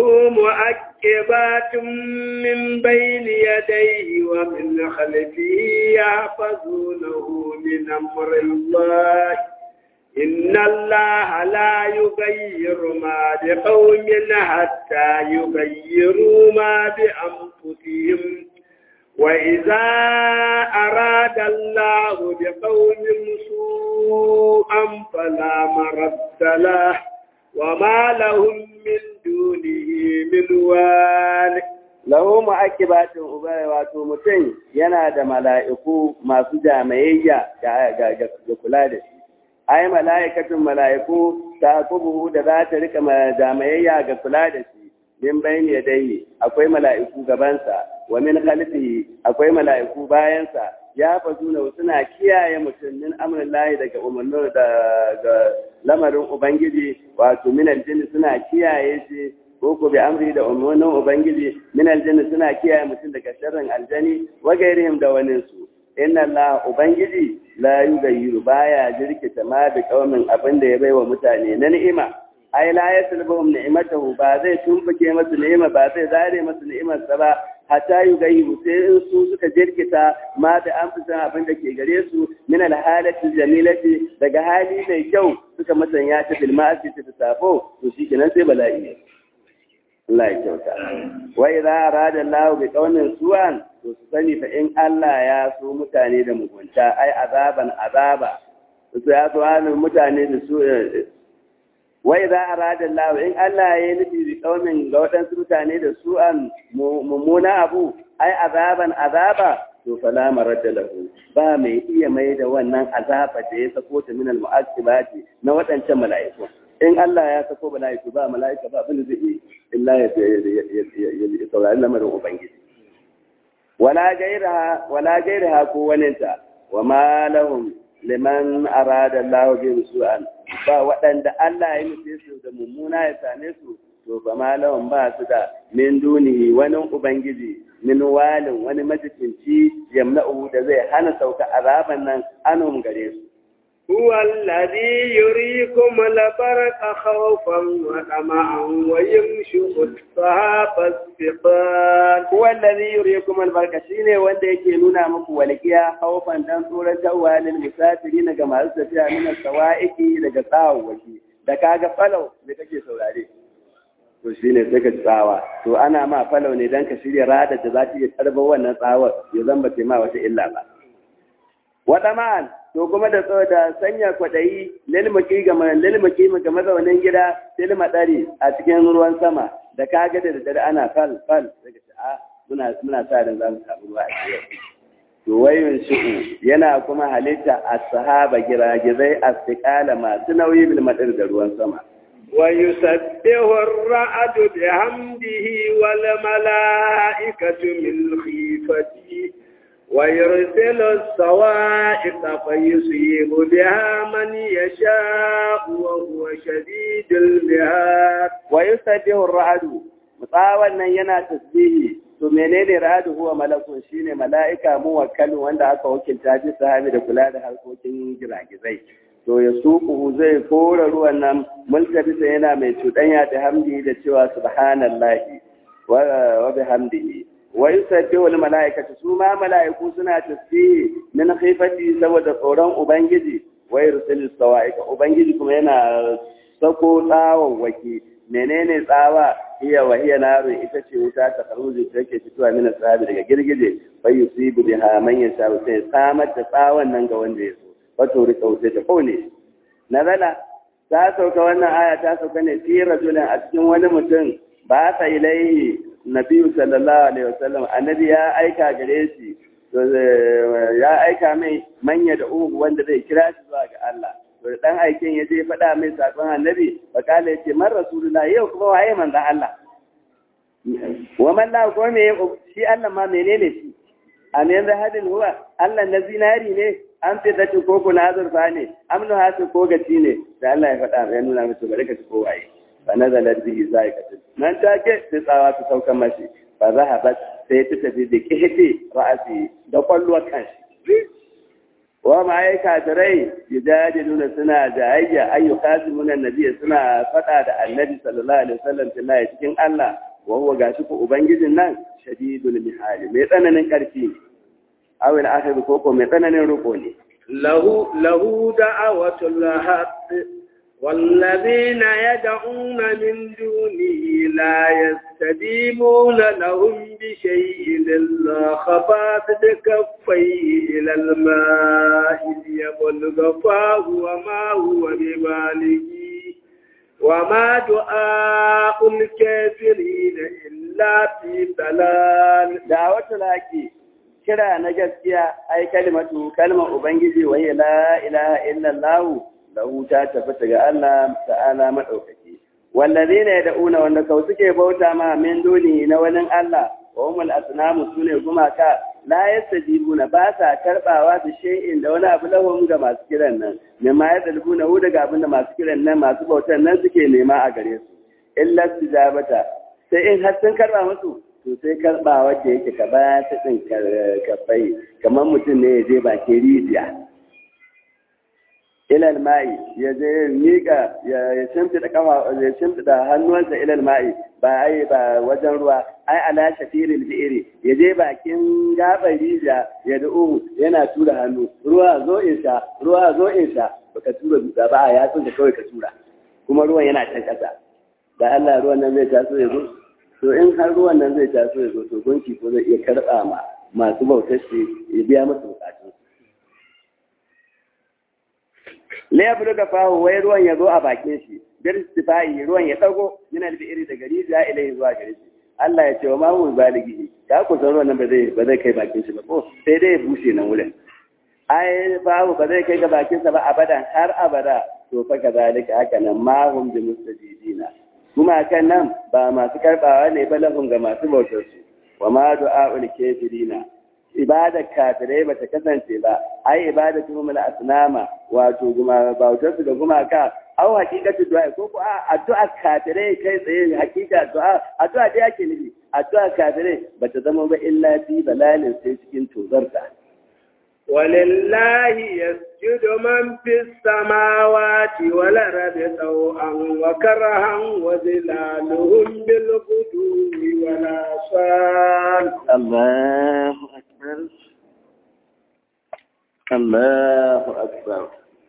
مؤكبات من بين يديه ومن خلفه يحفظونه من أمر الله إن الله لا يغير ما بقوم حتى يغيروا ما بأنفسهم وإذا أراد الله بقوم سوءا فلا مرد له وما لهم من دونه من وال lahu mu'aqibatun ubay wato mutum yana da mala'iku masu jamayayya ga kula da shi ai mala'ikatun mala'iku ta kubuhu da za ta rika jamayayya ga kula da shi min bayni yadayhi akwai mala'iku gabansa wa min khalfihi akwai mala'iku bayansa ya fazuna suna kiyaye mutum min amrillahi daga umarnin da lamarin ubangiji wato min aljinni suna kiyaye shi ko ko bi amri da umarnin ubangiji min aljinni suna kiyaye mutum daga sharrin aljani wa gairihim da wani su inna allah ubangiji la yughayyiru baya jirkita ma bi qaumin abin da ya baiwa mutane na ni'ima ai la yaslbuhum ni'matahu ba zai tumbuke masu ni'ima ba zai zare masu ni'imar sa ba hatta yughayyiru sai in su suka jirkita ma da an fi san abin da ke gare su min alhalati jamilati daga hali mai kyau suka masanya ta bil ma'asi ta safo to shikenan sai bala'i Allah ya kyauta wa idza arada Allah bi qaumin su'an to su sani fa in Allah ya so mutane da mugunta ai azaban azaba su ya so mutane da su wai za a rada Allah in Allah ya yi nufi bi kaumin ga waɗansu mutane da su an mummuna abu ai azaban azaba to fala maradda lahu ba mai iya mai da wannan azaba da ya sako ta min al-mu'aqqibati na waɗancan mala'iku in Allah ya sako mala'iku ba mala'ika ba abin da zai yi illa ya ya saurari lamarin ubangiji wala gairaha wala gairaha ko waninta wa ma lahum liman arada Allah bi su'an ba waɗanda Allah ya nufe su da mummuna ya same su to ba malawan ba su da min dunihi wani ubangiji min walin wani majikinci yamna'u da zai hana sauka azaban nan anum gare su هو الذي يريكم البرق خوفا وطمعا ويمشق السحاب الثقال هو الذي يريكم البرق shine wanda yake nuna muku walqiya khawfan dan tsoratarwa lil musafirin ga masu tafiya min sawaiki daga tsawaki da kaga falau da kake saurare to shine sai ka tsawa to ana ma falau ne dan ka shirya rada da za ta iya tarba wannan tsawar ya zamba ma wata illa ba wata ma'an to kuma da tsawo da sanya kwaɗayi lilmaki ga lilmaki ga mazaunin gida silma ɗari a cikin ruwan sama da kaga da dare ana fal fal daga a muna muna sa ran zamu samu ruwa a cikin to wayun shi'u yana kuma halitta as-sahaba giragizai as-siqala masu nauyi bil madar da ruwan sama ويسبح الرعد بحمده والملائكة من خيفته ويرسل الصواعق فيصيب بها من يشاء وهو شديد المهاد ويسبح الرعد مطاول nan yana tasbihi to menene ra'adu huwa malakun shine mala'ika muwakkalu wanda aka wakilta ji sahabi da kula da harkokin giragizai to ya suku zai kora ruwan nan mulkabisa yana mai cuɗanya da hamdi da cewa subhanallahi wa bihamdihi wa yusabbihu al mala'ikatu su ma mala'iku suna tasbihi min khifati saboda tsoron ubangiji wa yursilu sawa'iqa ubangiji kuma yana sako tsawon waki menene tsawa hiya wa hiya naru ita ce wuta ta karuji da take fitowa min sahabi daga girgije fa yusibu biha man yasha sai samar da tsawon nan ga wanda ya so wato rika wuce ta kone nazala ta sauka wannan aya ta sauka ne fi rajulin a cikin wani mutum ba ta ilaihi nabiyu sallallahu alaihi wasallam annabi ya aika gare shi ya aika mai manya da uhu wanda zai kira shi zuwa ga Allah to dan aikin ya je faɗa mai sakon annabi bakala yace man rasulullah yau kuma waye manzon Allah wa man la ko me shi Allah ma menene shi amin da hadin huwa Allah na zinari ne an fi dace ko ko na azurfa ne amnu hasu ko gaci ne da Allah ya faɗa ya nuna musu bari ka ci ko waye fa nazala bihi zaikatu nan take sai tsawa ta saukan mashi fa zahabat sai ta tafi da kihti ra'asi da kwalluwar kanshi wa ma'aika tarai yujadiluna suna jayayya ayyuka su munan nabi suna faɗa da annabi sallallahu alaihi wasallam billahi cikin Allah wa huwa gashi ko ubangijin nan shadidul mihali mai tsananin karfi aw al akhir ko ko mai tsananin ruko ne lahu lahu da'awatul haqq والذين يدعون من دونه لا يستجيبون لهم بشيء إلا خفافة كفيه إلى الماء ليبلغ فاه وما هو ببالغه وما دعاء الكافرين إلا في ضلال دعوة الحق kira na gaskiya ai kalimatu kalmar ubangiji wa la ilaha illallah lahu ta tabbata ga Allah ta'ala madaukaki wallazina yad'una wanda kau suke bauta ma min duni na wani Allah wa humul asnamu sune gumaka la yastajibuna ba sa karbawa da shay'in da wani abu lahum ga masu kiran nan ne ma yadalbuna hu daga abinda masu kiran nan masu bautan nan suke nema a gare su illa tijabata sai in har sun karba musu to sai karba wacce yake ka ba ta din kafai kamar mutum ne ya je bakin rijiya ilal ma'i ya je miƙa ya shimfiɗa kafa ya shimfiɗa hannuwansa ilal ma'i ba ai ba wajen ruwa ai ala shafiril bi'iri ya je bakin gabar rijiya ya da'u yana tura hannu ruwa zo in sha ruwa zo in sha baka tura dutsa ba ya tsun da kawai ka tura kuma ruwan yana can ƙasa da Allah ruwan nan zai taso ya zo to in har ruwan nan zai taso ya zo to gunki ko zai iya karɓa ma masu bautar shi ya biya masa bukatun la ya buluga fahu wai ruwan ya zo a bakin shi bir istifai ruwan ya dago yana da iri daga rijiya ilai zuwa gare shi Allah ya ce wa mahu baligi ka ku san ruwan nan ba zai ba zai kai bakin shi ba ko sai dai ya bushe nan wurin ai fahu ba zai kai ga bakin sa ba abadan har abada to fa kazalika haka nan mahum bi mustajidina kuma kan nan ba masu karbawa ne ba lahum ga masu bautar su wa ma du'a'ul kafirina ibadar kafirai bata kasance ba ai ibadar tuhumul asnama wato guma bautar su da gumaka au hakikatu du'a ko ko a addu'a kafirai kai tsaye hakika du'a addu'a da yake nufi addu'a kafirai bata zama ba illa fi balalin sai cikin tozarta ولله يسجد من في السماوات والأرض طوعا وكرها وظلالهم بالغدو والآصال الله أكبر الله أكبر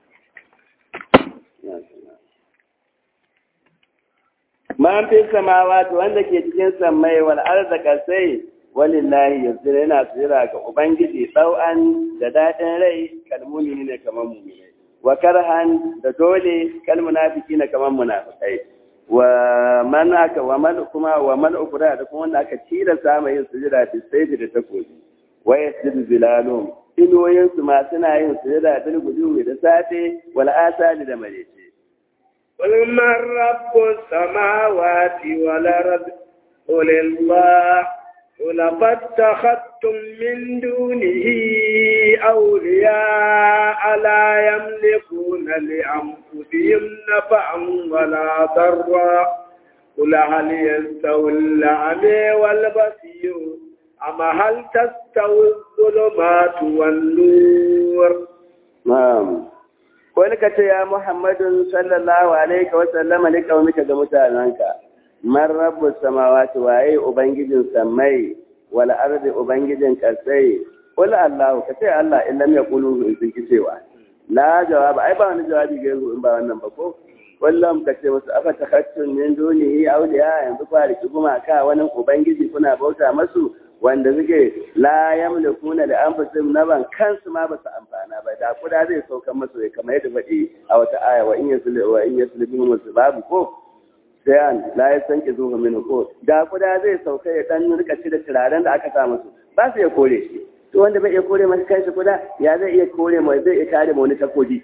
Man fi samawati wanda ke cikin sammai wal arzaka sai walillahi yanzu yana tsira ga ubangiji ɗau'an da daɗin rai kalmuni ne kamar mumini wa karhan da dole kalmunafiki ne kamar munafikai wa man aka wa man kuma wa man ukura da kuma wanda aka tilasta mai yin sujada fi sayfi da takobi wa yasjudu zilalum iloyin su ma suna yin sujada bil gudu da safe wal asali da marece قل من رب السماوات والأرض قل الله قل فاتخذتم من دونه أولياء لا يملكون لأنفسهم نفعا ولا ضرا قل هل يستوي الأعمى والبصير أما هل تستوي الظلمات والنور نعم wani ka ce ya Muhammadun sallallahu alaihi wa sallama ne kaumika ga mutanenka man rabbu samawati waye ubangijin samai wal ardi ubangijin kasai qul allah ka ce allah in lam yaqulu in sun ki cewa la jawaba ai ba wani jawabi ga in ba wannan ba ko wallam ka ce musu afa takhattun min dunihi awliya yanzu kwa riki gumaka wani ubangiji kuna bauta masu wanda suke la yamlikuna da anfusihim naban kansu ma ba su amfana ba da kuda zai saukan masu kamar yadda faɗi a wata aya wa in yaslu wa in yaslu bihim babu ko sai an la ya san ki zuwa mini ko da kuda zai sauka ya dan rika da turaren da aka sa musu ba su ya kore shi to wanda bai iya kore masa kanshi kuda ya zai iya kore mai zai iya kare ma wani takobi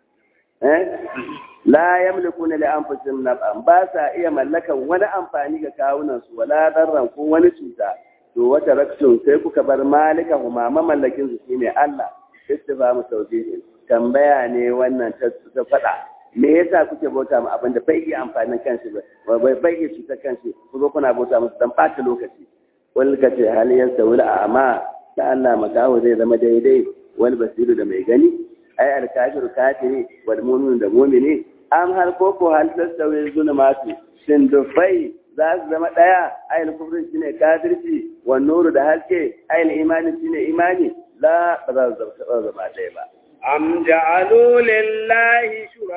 eh la yamlikuna li anfusihim naf'an ba sa iya mallakan wani amfani ga kawunan su wala darran ko wani cuta to wata raktun sai kuka bar malika huma mamallakin su shine Allah istifamu tawbihin tambaya ne wannan ta ta fada me yasa kuke bauta mu abin da bai iya amfanin kanshi ba bai bai iya cutar kanshi ku zo kuna bauta musu dan ɓata lokaci wal ka ce hal yastawil a'ma da Allah makawo zai zama daidai wal basiru da mai gani ai al kafiru kafiri wal mu'minu da mu'mini am har ko ko hal tastawi zulumatu shin dufai za su zama daya ai al kufru shine kafirci wan nuru da haske ai al imani shine imani la ba za su zama daya ba أم جعلوا لله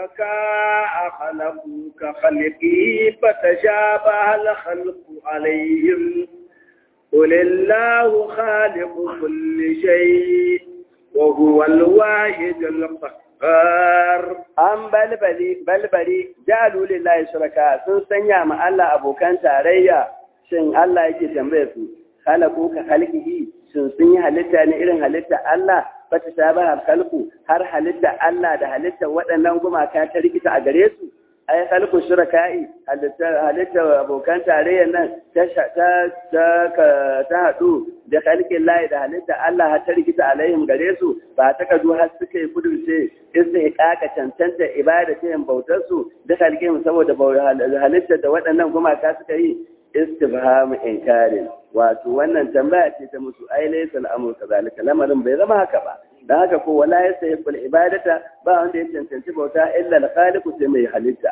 شركاء خلقوا كخلقه فتشابه الخلق عليهم قل الله خالق كل شيء وهو الواحد القهار an balbali balbali jalu lillahi shuraka sun sanya ma Allah abokan tarayya shin Allah yake tambaye su khalaqu ka khalqihi shin sun yi halitta ne irin halitta Allah bata shabaha khalqu har halitta Allah da halitta waɗannan gumaka ta rikita a gare su ai khalqu shuraka'i halitta halitta abokan tarayya nan ta ta ta ta hadu da khalqin lahi da halitta Allah har ta rikita alaihim gare su ba ta kadu har suka yi kudurce istihqaqa cancanta ibada ta yin bautar su da khalqin saboda halitta da waɗannan gumaka suka yi istifham inkarin wato wannan tambaya ce ta musu ai laysa al-amru kadhalika lamarin bai zama haka ba dan haka ko wala yastahiqul ibadata ba wanda ya cancanci bauta illa al-khaliq sai mai halitta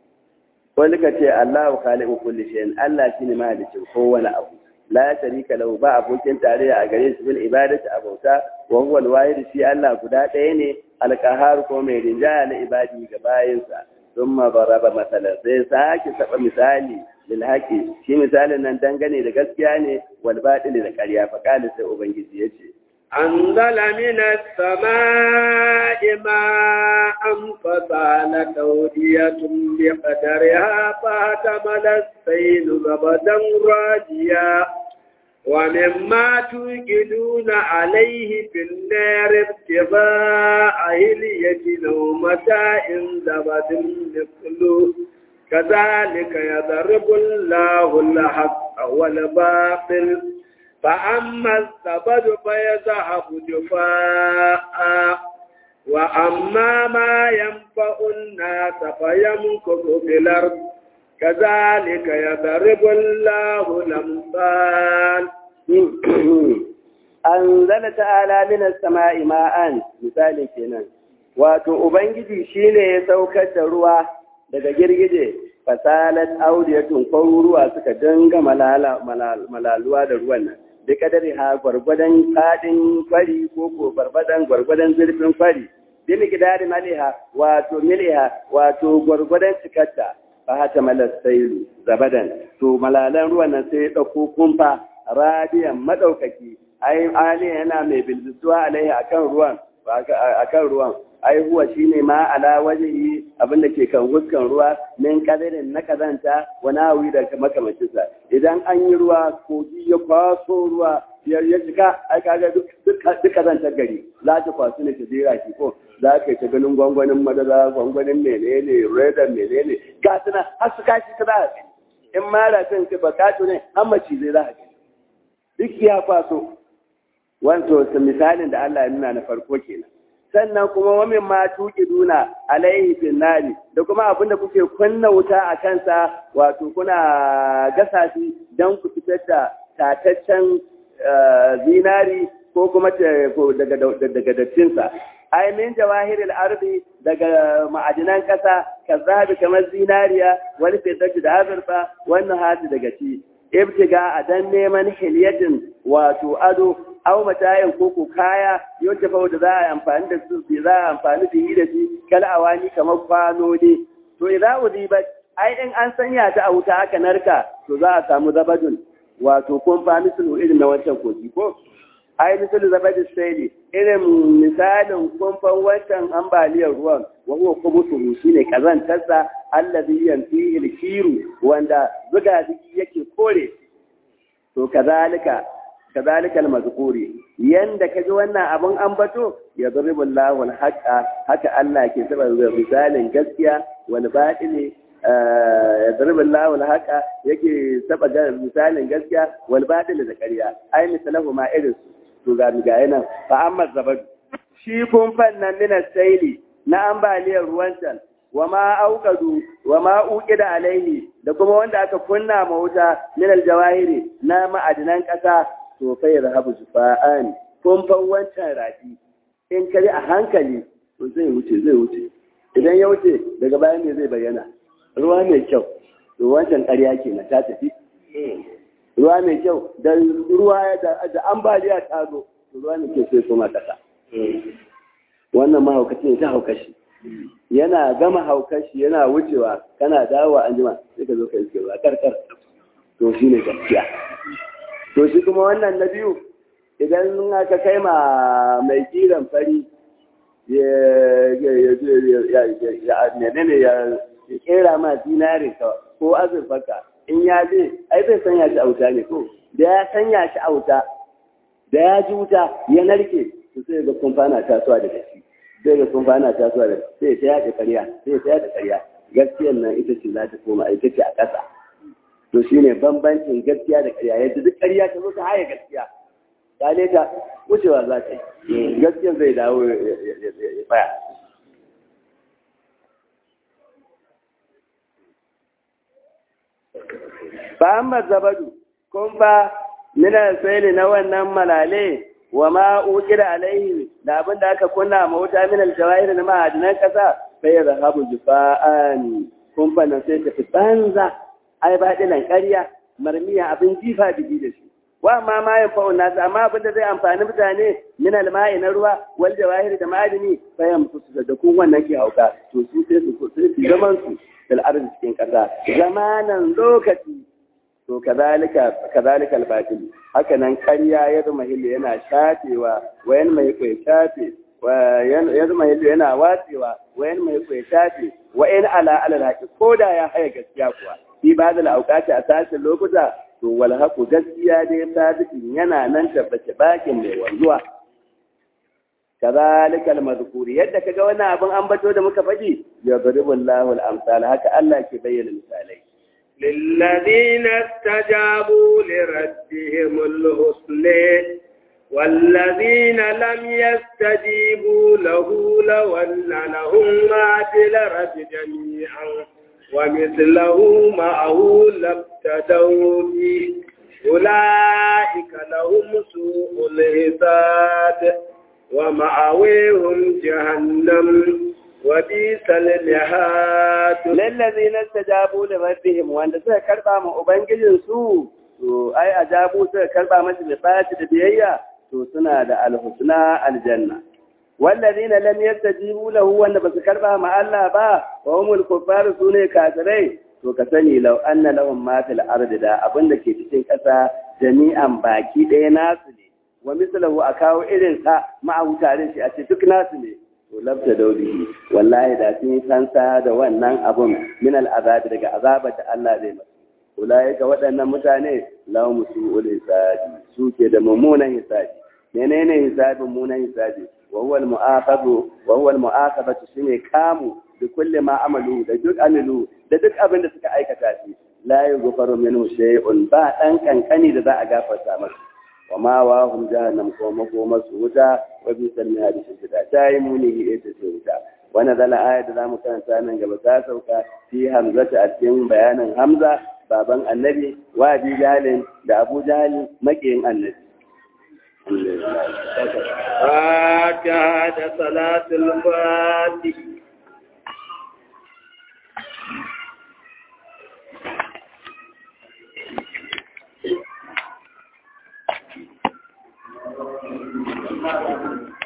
wani ka ce Allahu khaliqu kulli shay'in Allah shine mahalicin kowane abu la sharika lahu ba abokin tarayya a gare shi bil ibadati a bauta wa huwa al-wahid shi Allah guda ɗaya ne al-qahhar ko mai rinjaya na ibadi ga bayinsa thumma daraba masalan sai sake saba misali lilhaqi shi misalin nan dangane da gaskiya ne wal batili da ƙarya fa kana sai ubangiji yace أنزل من السماء ماء فسالت أودية بقدرها فاحتمل السيل زبدا راجيا ومما توقدون عليه في النار ابتغاء هلية أو متاع زبد مثله كذلك يضرب الله الحق والباطل فأما الزبد فيذهب جفاء وأما ما ينفع الناس فيمكث في الأرض كذلك يضرب الله الأمثال أنزل تعالى من السماء ماء مثال kenan wato ubangiji shine ya saukar da ruwa daga girgije fasalat audiyatun kwaruruwa suka dinga malaluwa da ruwan nan da kadari ha gwargwadon fadin kwari ko ko gwargwadon gwargwadon zurfin kwari bi miqdari maliha wato miliha wato gwargwadon cikarta fa hata malas sailu zabadan to malalan ruwan nan sai ya dauko kumfa radiyan madaukaki ai ali yana mai bilbisuwa alaihi akan ruwan akan ruwan ai huwa shine ma ala wajhi abin da ke kan huskan ruwa min kadirin na kazanta wa nawi da makamancin sa idan an yi ruwa kogi ya kwaso ruwa ya ya jika ai kaga duk duk kazantar gari za ta kwaso ne ta jira ki ko za ka ta ganin gwangwanin madara gwangwanin menene reda menene ga suna har su kashi ta za in ma rafin ka bakato ne har mace zai za ka duk ya kwaso wanto misalin da Allah ya nuna na farko kenan sannan kuma wamin ma tuki duna alaihi fin nari da kuma abin da kuke kunna wuta a kansa wato kuna gasa shi don ku fitar da tataccen zinari ko kuma daga dattinsa ai min jawahiril ardi daga ma'adinan kasa kazabi kamar zinariya wani fitar da azurfa wannan hati daga ci ibtiga a dan neman hilyatin wato ado aw matayin koko kaya yadda fa da za a amfani da su za a amfani da yi da shi kala awani kamar kwano ne to idza udiba ai in an sanya ta a wuta aka narka to za a samu zabadun wato kun fa misalu irin na wancan kogi ko ai misalu zabadin sai irin misalin kumfan wancan ambaliyar ruwan wa huwa kubutu shine kazantarsa allazi yanfihi al-kiru wanda zuga yake kore to kazalika كذلك المذكور yanda kaji wannan abun ambato ya zuribu Allahu al-haqa haka Allah ke saba misalin gaskiya wal batili ya zuribu Allahu al-haqa yake saba misalin gaskiya wal batili da ƙarya ai misalahu ma irin to ga ga yana fa amma zabad shi kun fannan min saili na ambaliyar ruwan can wa ma auqadu wa ma uqida alaihi da kuma wanda aka kunna ma wuta min aljawahiri na ma'adinan ƙasa to fa yarhabu jufa'an kun fa wancan rafi in kare a hankali to zai wuce zai wuce idan ya wuce daga bayan ne zai bayyana ruwa mai kyau to wancan ƙarya kenan ta tafi ruwa mai kyau da ruwa da ambaliya ta zo to ruwa mai kyau sai kuma ƙasa wannan mahaukaci ne ta haukashi yana gama haukashi yana wucewa kana dawowa an jima sai ka zo ka iske ruwa karkar to shi ne gaskiya to shi kuma wannan na biyu idan aka kai ma mai kiran fari ya ne ya kera ma dinari ko azurfaka in ya je ai bai sanya shi auta ne ko da ya sanya shi auta da ya ji wuta ya narke to sai ga kumfana tasowa da gaske sai ga kumfana tasowa da sai ta yaɗa ƙarya sai ta yaɗa ƙarya gaskiyar nan ita ce za ta koma ita ce a ƙasa to shine bambancin gaskiya da ƙarya yadda duk ƙarya ta zo ta haye gaskiya kale ta wucewa za ta yi gaskiyar zai dawo ya tsaya fa amma zabadu kun fa mina sai na wannan malale wa ma ukira alaihi da abin da aka kunna ma wuta min aljawahir na ma'adinan kasa sai ya zahabu jufa'an kun fa nan sai tafi banza ai ba dilan ƙarya marmiya abin jifa bigi da shi wa ma ma ya fa'u nasu amma abin da zai amfani mutane min alma'i na ruwa wal jawahir da ma'adini sai ya musu da kun wannan ke hauka to su sai su sai su zaman su fil ardi cikin kasa zamanan lokaci to kazalika kazalika al-batil haka nan ƙarya ya zama hillu yana shafewa wayan mai kai shafe ya zama hillu yana watsewa wayan mai kai shafe wayan ala ala haqi koda ya haya gaskiya kuwa fi ba'd al-awqati a sashin lokuta to wal haqu gaskiya dai sadiqin yana nan tabbace bakin mai wanzuwa kazalika al-madhkur yadda kaga wannan abin ambato da muka faɗi ya daribullahu al-amsal haka Allah ke bayyana misalai للذين استجابوا لربهم الحسنى والذين لم يستجيبوا له لو أن لهم ما في الأرض جميعا ومثله معه لابتدوا به أولئك لهم سوء الحساب ومأويهم جهنم وبئس المهاد للذين استجابوا لربهم وان suka karba ma ubangijin su to ai ajabu suka karba masa da fati da biyayya to suna da alhusna aljanna wallazina lam yastajibu lahu wanda basu karba ma Allah ba wa humul kuffar sune kafirai to ka sani law anna lahum ma fil ardi da abinda ke cikin kasa jami'an baki ɗaya nasu ne wa mislahu a kawo irin sa ma'ahu tare shi a ce duk nasu ne to labta daudihi wallahi da sun yi kansa da wannan abun min al'azabi daga azabar da Allah zai masu ulai ga waɗannan mutane lahum su'ul hisabi suke da mummunan hisabi menene hisabin mummunan hisabi wa huwa al-mu'aqabu wa huwa al-mu'aqabatu shine kamu da kulli ma amalu da duk amilu da duk abin da suka aikata shi la yughfaru minhu shay'un ba dan kankani da za a gafarta masa wa ma wa hum jahannam ko makoma su wuta wa bi salmi hadisi da ta yi muni ita ce wuta wannan zala aya da zamu karanta nan gaba ta sauka fi hamzata a cikin bayanin hamza baban annabi wa abi jahalin da abu jahalin makiyin annabi فاتحة صلاة الفاتح Thank you.